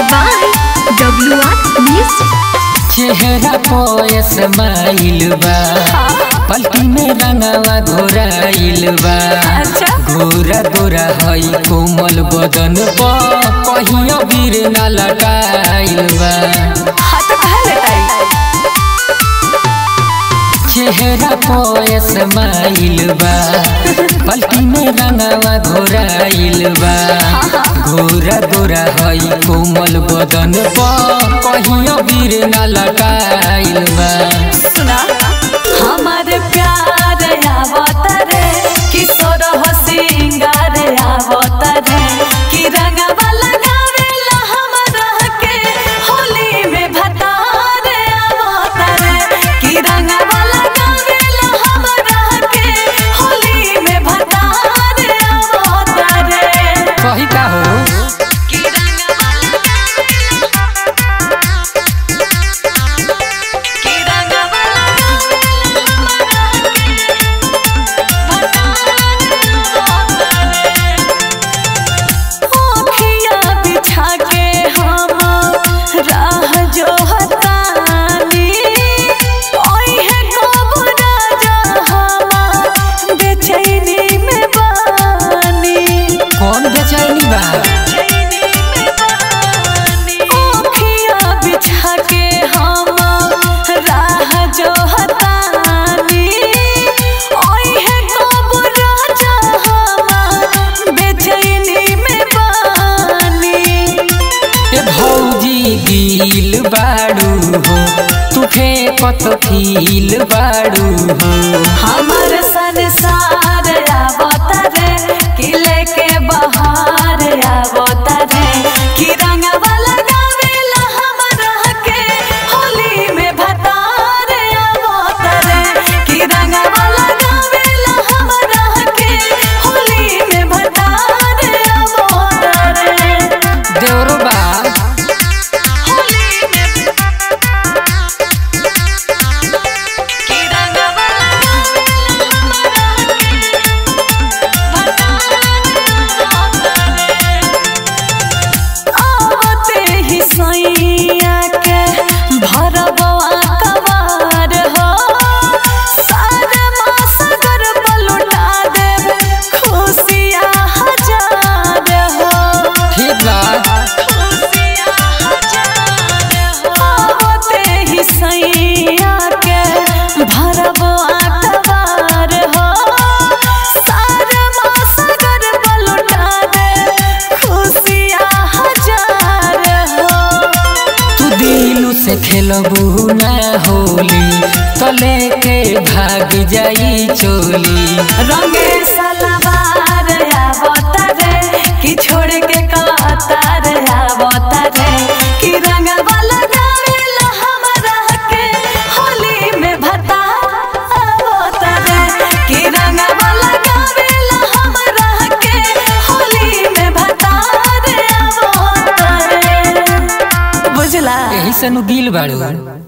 by WR Music. चेहरा पे smile बा पलटी में रंगवा घोराइल बा अच्छा। गोरा गोरा हई कोमल बदन बा कहियो वीर न लटाइल बा हाँ तो कहा लटाई चेहरा पे स्माइल बा पलटी में रंगवा घोराइल बा गोरा गोरा हई कोमल बदन बा कहियो वीर न लटाइल बा सुना हमारे प्यार आवत रे किशोर हो सिंगार आवत रे कि रंगवा लगावेला हमरा के होली में भतार आवत रे कि रंगवा लगावेला हमरा के होली में भतार आवत रे कही का हो कि रंगवा कि रंगवा ओखिया बिछा के हम राह जो हतानी ओहे कब राजा हम बेचैनी में बानी कौन बेचैनी बा ओखिया बिछा के हम राह जो हतानी ओहे कब राजा हम बेचैनी में बानी ए भौजी गिल बाड़ू हो तू फेंकत फील बाड़ू हो हमर संसार आवत रे कि लेके बहार आवत रे कि रंगवा लगावेला हमरा के होली में भतार आवत रे कि रंगवा लगावेला हमरा के होली में भतार आवत रे देवरो बा होली में कि रंगवा आवते ही सैया के भरबवा कवार हो सारे मासगर पलुटा देव खुशिया हजार हो ठीक बा खुशिया हजार हो आवते ही सैया के भरबवा कवार हो सारे मासगर पलुटा देव खुशिया हजार हो तू दिलू से खेलबू ना होली तो लेके भाग जाई चोली रंगे सलवार आवत रे कि छोड़ के कतार आवत रे कि रंगवा लगावेला हमरा के होली में भता आवत रे कि रंगवा लगावेला हमरा के होली में भता आवत रे बुझला यही से नु गिल बाड़ू